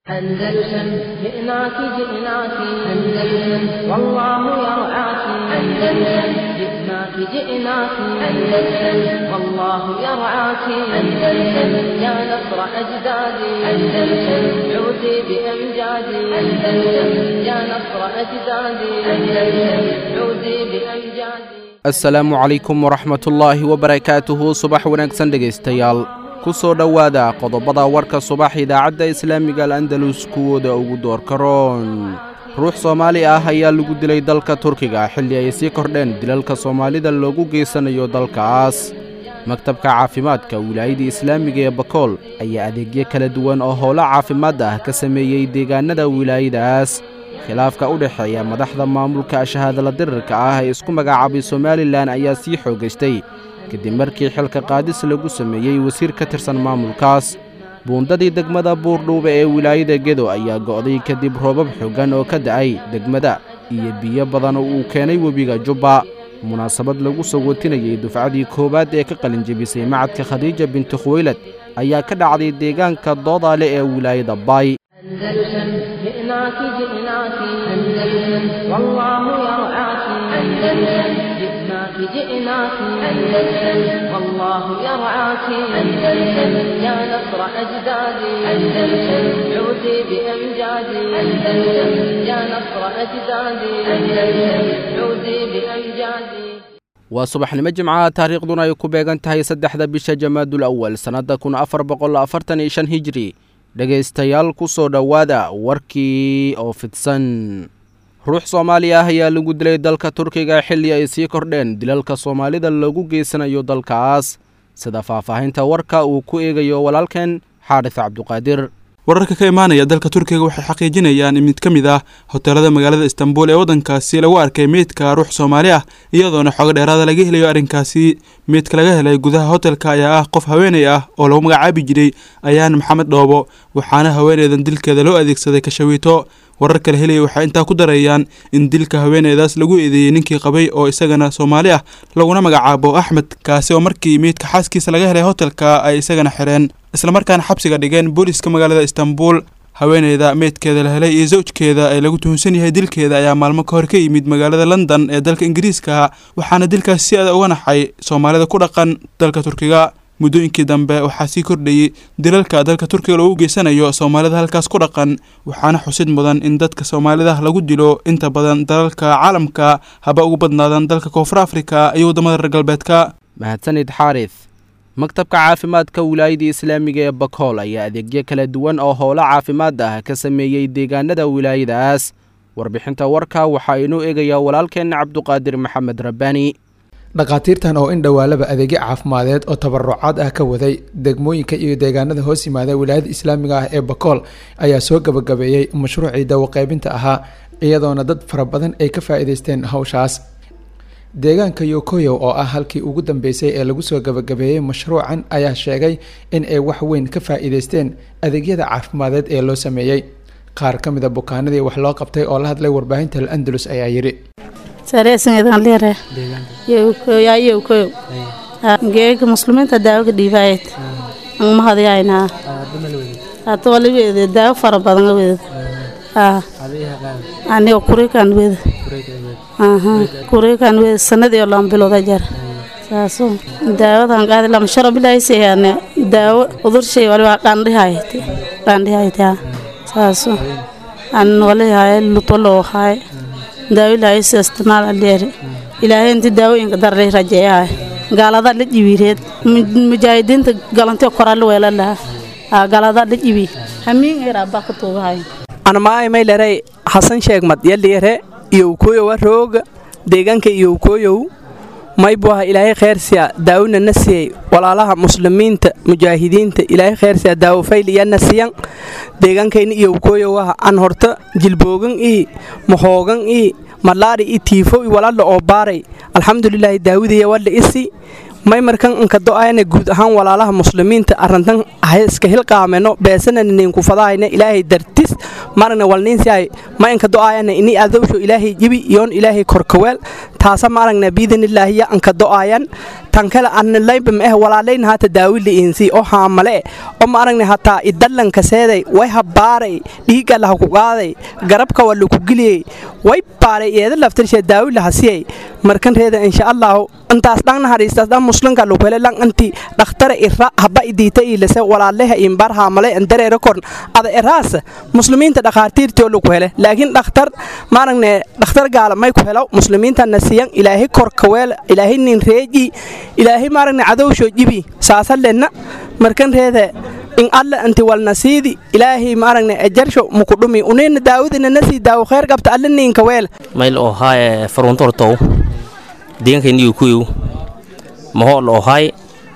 أندلسن جئناك جئناك أندلسن والله يرعاك أندلسن جئناك جئناك أندلسن والله يرعاك أندلسن يا نصر أجدادي أندلسن عودي بأمجادي أندلسن يا نصر أجدادي أندلسن عودي بأمجادي asalaamu calaykum waraxmatullaahi wabarakaatuhu subax wanaagsan dhegaystayaal ku soo dhowaada qodobada warka subax idaacadda islaamiga al'andalus kuwooda ugu doorka roon ruux soomaali ah ayaa lagu dilay dalka turkiga xilli ay sii kordheen dilalka soomaalida loogu geysanayo dalkaas maktabka caafimaadka wilaayadda islaamiga ee bakool ayaa adeegyo kala duwan oo howlo caafimaad ah ka sameeyey deegaannada wilaayadaas khilaafka u dhexeeya madaxda maamulka shahaadala dirirka ah ee isku magacaabay somalilan ayaa sii xoogaystay kadib markii xilka qaadis lagu sameeyey wasiir ka tirsan maamulkaas buundadii degmada buurdhuube ee wilaayada gedo ayaa go'day kadib roobab xoogan oo ka da'ay degmada iyo biyo badan oo uu keenay webiga jubba munaasabad lagu soo watinayey dufcadii koowaad ee ka qalinjebisay macadka khadiija binti khuweylad ayaa ka dhacday deegaanka doodaale ee wilaayada baay أندلسن جئناك جئناك أندلسن والله يرعاك أندلسن جئناك جئناك أندلسن والله يرعاك أندلسن يا نصر أجدادي أندلسن عودي بأمجادي أندلسن يا نصر أجدادي أندلسن عودي بأمجادي waa subaxnimo jimcaha taariikhduna ay ku beegan tahay saddexda bisha jamaadul awal sannadda kun afar boqol afartan iyo shan hijri dhegaystayaal ku soo dhowaada warkii oo fidsan ruux soomaali ah ayaa lagu dilay dalka turkiga xilli ay sii kordheen dilalka soomaalida loogu geysanayo dalkaas sida faahfaahinta warka uu ku eegayo walaalkeen xaadis cabduqaadir wararka ka imaanaya dalka turkiga waxay xaqiijinayaan in mid ka mid ah hoteelada magaalada istanbul ee waddankaasi lagu arkay meydka ruux soomaali ah iyadoona xooga dheeraada laga helayo arrinkaasi meydka laga helay gudaha hotelka ayaa ah qof haweeney ah oo lagu magacaabi jiray ayaan maxamed dhoobo waxaana haweeneydan dilkeeda loo adeegsaday kashawiito warar kala helaya waxay intaa ku darayaan in dilka haweeneydaas lagu eedeeyey ninkii qabay oo isagana soomaali ah laguna magacaabo axmed kaasi oo markii meydka xaaskiisa laga helay hotelka ay isagana xireen islamarkaana xabsiga dhigeen booliiska magaalada istanbul haweeneyda meydkeeda la helay iyo zawjkeeda ee lagu tuhunsan yahay dilkeeda ayaa maalmo ka hor ka yimid magaalada london ee dalka ingiriiska waxaana dilkaas si adag uga naxay soomaalida ku dhaqan dalka turkiga muddooyinkii dambe waxaa sii kordhayey dilalka dalka turkiga loogu geysanayo soomaalida halkaas ku dhaqan waxaana xusid mudan in dadka soomaalida lagu dilo inta badan dalalka caalamka haba ugu badnaadaan dalka koonfur afrika iyo waddamada reer galbeedka mahadsanid xaaris maktabka caafimaadka wilaayadda islaamiga ee bakool ayaa adeegyo kala duwan oo howlo caafimaad ah ka sameeyey deegaanada wilaayadaas warbixinta warka waxaa inoo eegaya walaalkeenna cabduqaadir maxamed rabbaani dhakhaatiirtan oo in dhowaalaba adeegyo caafimadeed oo tabarucaad ah ka waday degmooyinka iyo deegaanada hoos yimaada wilaayada islaamiga ah ee bakool ayaa soo gabagabeeyey mashruucii dawaqeybinta ahaa iyadoona dad fara badan ay ka faa-iideysteen hawshaas deegaanka yokoyow oo ah halkii ugu dambeysay ee lagu soo gabagabeeyey mashruucan ayaa sheegay in ay wax weyn ka faa-iideysteen adeegyada caafimadeed ee loo sameeyey qaar ka mid a bukaanadii wax loo qabtay oo la hadlay warbaahinta al andalus ayaa yidhi geega muslimiinta daawo ka dhiibaayad mahadyaynaa hata wala weede daawo fara badan weed aniga kurikan weed kurikan weed sanadii lama bilooda jar saaso daawadan qaadi lama sharo bilaaysiyaane daawo udurshay waliba qandhihayt qandhihayta saaso an walihaay lutolo haay daawo ilaahay si isticmaal aleeri ilaahay inti daawooyinka darlay rajeeyahay gaalada la jibireed mujaahidiinta galantiyo koraala weela laha gaalada la jibi hamiin eraa baa ka tuugahay anamaay mayleray xasan sheegmad yaliire iyo ukooyowa rooga deegaanka iyo ukooyow maybuaha ilaahay kheyrsiya daawona na siyey walaalaha muslimiinta mujaahidiinta ilaahay kheyrsiya daawo fayliyanna siyan deegaankayna iyo ukooyowaha an horta jilboogan ii mahoogan ii malaari i tiifo i walalla oo baaray alxamdulilaahi daawidaya walla isi may markan inka do-ayna guud ahaan walaalaha muslimiinta arrintan iska hilqaameno beesananinku fadahayna ilaahay dartis marna walniinsiay ma inka do'aayana ini adowsho ilaahay jibi iyoon ilaahay korkaweel taasa ma aragna biidnillaahi ya anka do'aayan tan kale annalayba ma eh walaalayna hata daawili insi oo haamale oo ma aragna hataa idallanka seeday way habaaray dhiigga laha ku qaaday garabka waa laku geliyey way baaray eeda laftarshe daawila hasiyay markan reeda insha allahu intaas dhan naxariistaas dhan muslimka lagu hele lan anti dhakhtara ira haba idiita ilase walaaleha imbar haamale andareera korn ada eraas muslimiinta dhakhaatiirtoo lagu hele laakiin dhakhtar maaragne dhakhtar gaala may ku helo muslimiinta nasiyan ilaahay korkaweel ilaahay nin reeji ilaahay maaragne cadowsho jibi saasa lenna markan reeda in alla anti walnasiidi ilaahay maaragne ajarsho mukudhumi unayna daawudina nasii daawo khayr qabta alla ninka weel mayl ohaye faruntortow deegankayniyu kuyow mahool ohay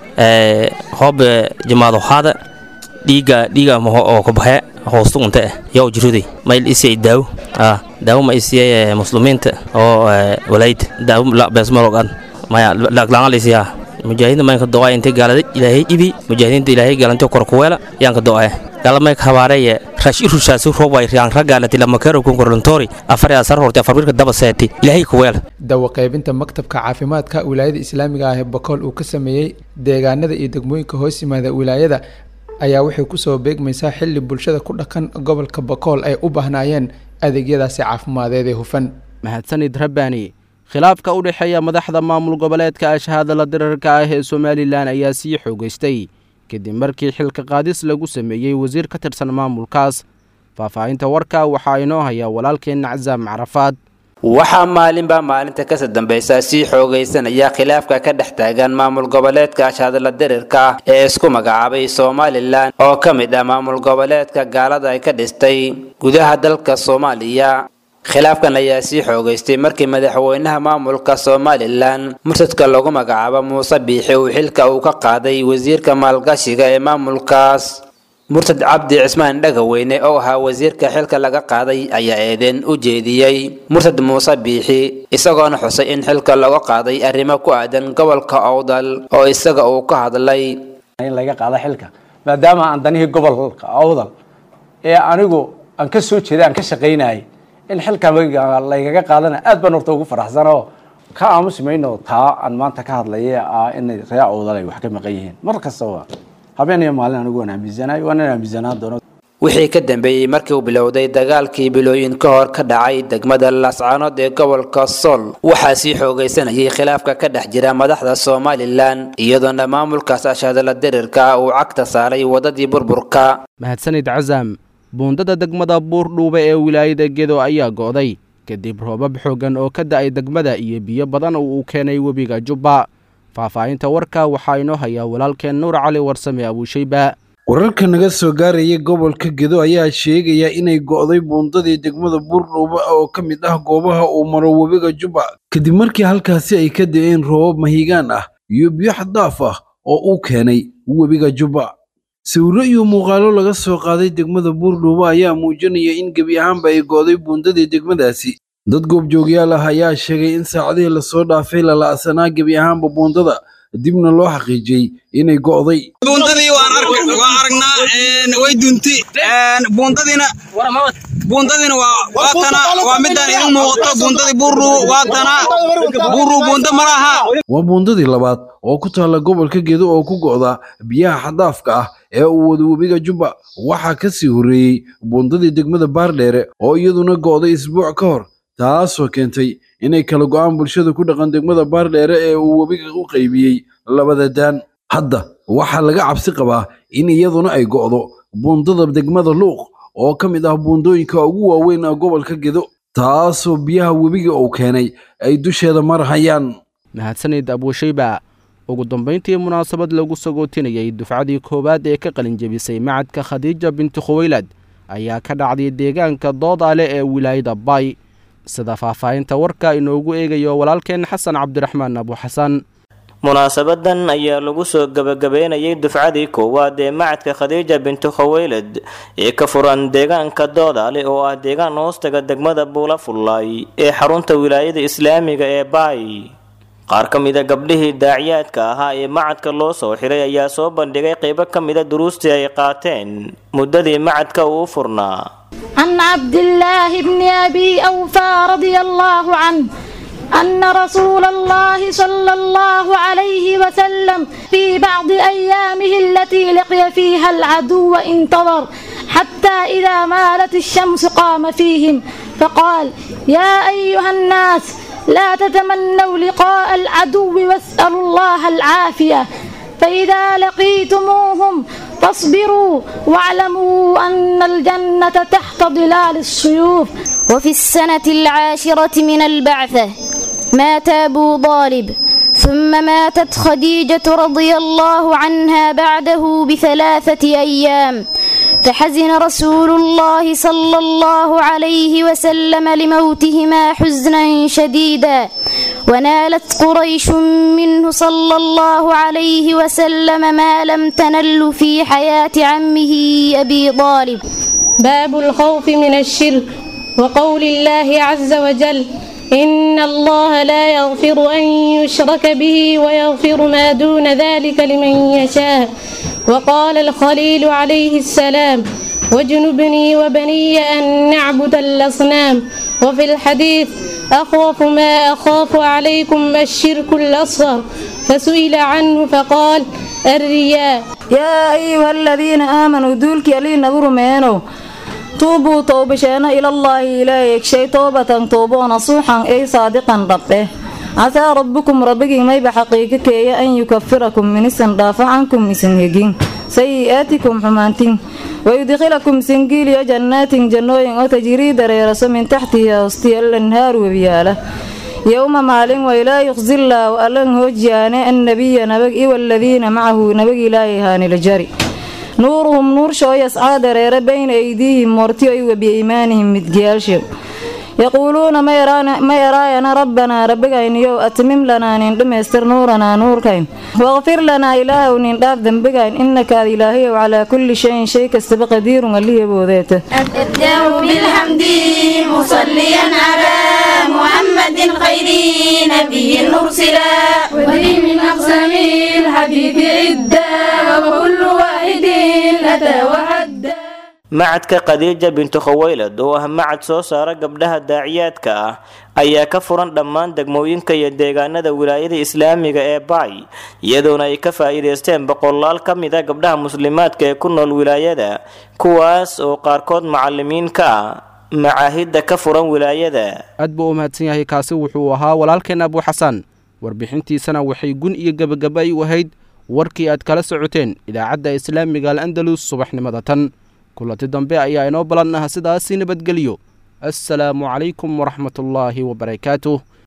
hoobe jamaado haada dhiiga dhiiga maho oo kubaxe hoostu unta eh yow jiruday mayl isiyay daawo ah daawo ma isiyay muslimiinta oo walayd daawo la beesmalogan maya laglangalisiyaa mujaahidiinta maynka do'ay intay gaalada ilaahay ibi mujaahidiinta ilaahay gaalanto korkuweela yaanka do'ay galamayka habaareye rashi rushaasi robay raan ragaalati lamakero kunkorlantori afar asar horti afar birka daba seeti ilaahay kuweel dawo qaybinta maktabka caafimaadka wilaayada islaamiga ah ee bakool uu ka sameeyey deegaanada iyo degmooyinka hoos yimaada wilaayada ayaa waxay kusoo beegmaysaa xili bulshada ku dhaqan gobolka bakool ay u baahnaayeen adeegyadaasi caafimadeed ee hufan mahadsanid rabbaani khilaafka u dhexeeya madaxda maamul goboleedka ashahadala dirarka ah ee somalilan ayaa sii xoogeystay kadib markii xilka qaadis lagu sameeyey wasiir ka tirsan maamulkaas faahfaahinta warka waxaa inoo haya walaalkeenna casaam carafaad waxaa maalinba maalinta kasoo dambaysa sii xoogaysanaya khilaafka ka dhex taagan maamul goboleedka ashahadala dirirka ah ee isku magacaabay somalilan oo ka mid ah maamul goboleedka gaalada ay ka dhistay gudaha dalka soomaaliya khilaafkan ayaa sii xoogaystay markii madaxweynaha maamulka somalilan mursadka lagu magacaabo muuse biixi uu xilka uu ka qaaday wasiirka maalgashiga ee maamulkaas murtad cabdi cismaan dhagaweyne oo ahaa wasiirka xilka laga qaaday ayaa eedeen u jeediyey murtad muuse biixi isagoona xusay in xilka laga qaaday arrimo ku aadan gobolka owdal oo isaga uu ka hadlay in laga qaado xilka maadaama aan danihii gobolka owdal ee anigu aan ka soo jeeday aan ka shaqaynayay in xilkan laygaga qaadana aad baan horta ugu faraxsanoo ka aamusi mayno taa aan maanta ka hadlaya ah inay ree owdal ay wax ka maqan yihiin mar kastaba habeen iyo maalin anigu waan aaminsanahay waana aaminsanaan doono wixii ka dambeeyey markii uu bilowday dagaalkii bilooyin ka hor ka dhacay degmada lascaanood ee gobolka sool waxaa sii xoogaysanayay khilaafka ka dhex jira madaxda somalilan iyadoona maamulkaas ashadala dirirka uu cagta saaray wadadii burburka mahadsanid casaam buundada degmada buurdhuube ee wilaayada gedo ayaa go'day kadib roobab xooggan oo ka da'ay degmada iyo biyo badan oo uu keenay webiga jubba faahfaahinta warka waxaa inoo hayaa walaalkeen nuur cali warsame abuushayba wararka naga soo gaaraya gobolka gedo ayaa sheegaya inay go'day buundadii degmada buurdhuuba oo ka mid ah goobaha uu maro webiga jubba kadib markii halkaasi ay ka da'een roobab mahigaan ah iyo biyo xaddaaf ah oo uu keenay webiga jubba sawirro iyo muuqaalo laga soo qaaday degmada buurdhuuba ayaa muujinaya in gebi ahaanba ay go'day buundadii degmadaasi dad goobjoogyaal ah ayaa sheegay in saacadihii lasoo dhaafay la la'sanaa gebi ahaanba buundada dibna loo xaqiijiyey inay go'day buundadii waan aragnaa way dunti buundadiina buundadiina waa tana waa midaan idin muuqato buundadii buurru waa tana buurru buunda ma laha waa buundadii labaad oo ku taalla gobolka gedo oo ku go'da biyaha xadaafka ah ee uu wada webiga jubba waxaa ka sii horreeyey buundadii degmada baardheere oo iyaduna go'day isbuuc ka hor taasoo keentay inay kala go'aan bulshada ku dhaqan degmada baardheere ee uu webiga u qaybiyey labada daan hadda waxaa laga cabsi qabaa in iyaduna ay go'do buundada degmada luuq oo ka mid ah buundooyinka ugu waaweyn ah gobolka gedo taasoo biyaha webiga uu keenay ay dusheeda marhayaan mahadsanid abuushayba ugu dambayntii munaasabad lagu sagootinayay dufcadii koowaad ee ka qalinjebisay macadka khadiija binti khuwaylad ayaa ka dhacday deegaanka doodaale ee wilaayada bay sida faahfaahinta warka inoogu eegayo walaalkeen xasan cabdiraxmaan abuuxasan munaasabadan ayaa lagu soo gabagabeynayay dufcadii koowaad ee macadka khadiija bintu khaweylad ee ka furan deegaanka doodaale oo ah deegaan hoostaga degmada buula fullaay ee xarunta wilaayada islaamiga ee baay qaar ka mida gabdhihii daaciyaadka ahaa ee macadka loo soo xiray ayaa soo bandhigay qeybo ka mida duruustii ay qaateen muddadii macadka uu u furnaa عن عبد الله بن أبي أوفى رضي الله عنه أن رسول الله صلى الله عليه وسلم في بعض أيامه التي لقي فيها العدو انتظر حتى إذا مالت الشمس قام فيهم فقال يا أيها الناس لا تتمنوا لقاء العدو واسألوا الله العافية فإذا لقيتموهم فاصبروا واعلموا أن الجنة تحت ظلال السيوف وفي السنة العاشرة من البعثة مات أبو طالب ثم ماتت خديجة رضي الله عنها بعده بثلاثة أيام فحزن رسول الله صلى الله عليه وسلم لموتهما حزنا شديدا ونالت قريش منه صلى الله عليه وسلم ما لم تنل في حياة عمه أبي طالب باب الخوف من الشرك وقول الله عز وجل إن الله لا يغفر أن يشرك به ويغفر ما دون ذلك لمن يشاء وقال الخليل عليه السلام واجنبني وبني أن نعبد الأصنام وفي الحديث أخوف ما أخاف عليكم الشرك الأصغر فسئل عنه فقال الرياء يا أيها الذين آمنوا دولك يلي نظر مينو tuubuu toobasheena ilallaahi ilaahay shay toobatan tooboo nasuuxan ay saadiqan dhabdheh casaa rabbukum rabbigii mayba xaqiiqa keeya an yukafirakum minisan dhaafo cankum isin hegin sayi'aatikum xumaantin wayudkhilakum singiiliyo jannaatin jannooyin oo tajrii dareeraso min taxtihi hoostiya lanhaar webiyaala yowma maalin waylaa yuqzillaahu allan hoojiyaane annabiya nabag iwaladiina macahu nabag ilaahay haanila jari nuuruhum nuurshoo yascaa dareere bayna aydiihim moortiyo i wabiimaanihim midgiyaalshew yaquuluuna ma eraayana rabbanaa rabbigayniyow atmim lanaa nin dhammaystir nuuranaa nuurkayn waqfir lanaa ilaahow nin dhaaf dembigayn innaka ad ilaahayow calaa kulli shayin shay kastaba qadiirun allihiboodeeta أبدأ بالحمد مصليا على محمد خير نبي أرسلا وذي من أقسام الحديث عدة وكل واحد أتى وعدى macadka khadiija bintu khawaylad oo ah macad soo saara gabdhaha daaciyaadka ah ayaa ka furan dhammaan degmooyinka iyo deegaanada wilaayada islaamiga ee baay iyadoona ay ka faa'iidaysteen boqolaal ka mid a gabdhaha muslimaadka ee ku nool wilaayada kuwaas oo qaarkood macalimiin ka ah macaahidda ka furan wilaayada aad buu u mahadsan yahay kaasi wuxuu ahaa walaalkeen abu xasan warbixintiisana waxay gun iyo gebagaba ay u ahayd warkii aad kala socoteen idaacadda islaamiga al andalus subaxnimada tan kulanti dambe ayaa inoo ballan ah sidaasi nabadgelyo assalaamu calaykum waraxmatullaahi wabarakaatuh